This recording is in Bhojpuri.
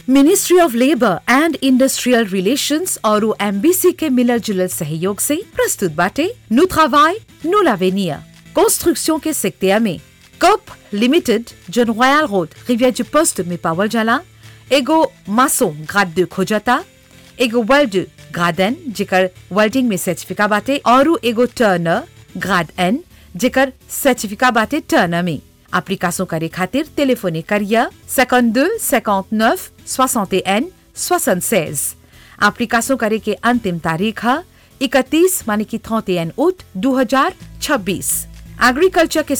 ministry of labour and industrial relations और एमबीसी के मिलल जुलल सहयोग से प्रस्तुत बाटे नु travail, नु l'avenir कंस्ट्रक्शन के सेक्टर में कप लिमिटेड जन रॉयल रोड रिवियर du पोस्ट में पावल जाला एगो मासो ग्राड de खोजता एगो वेल्ड ग्राड एन जेकर वेल्डिंग में सर्टिफिका बाटे और एगो टर्नर ग्राड एन जेकर सर्टिफिका बाटे टर्नर में एप्लीकेशन करे खातिर टेलीफोने करिया 52 59 61 76 एप्लीकेशन करे के अंतिम तारीख है 31 माने की 31 आउट 2026 एग्रीकल्चर के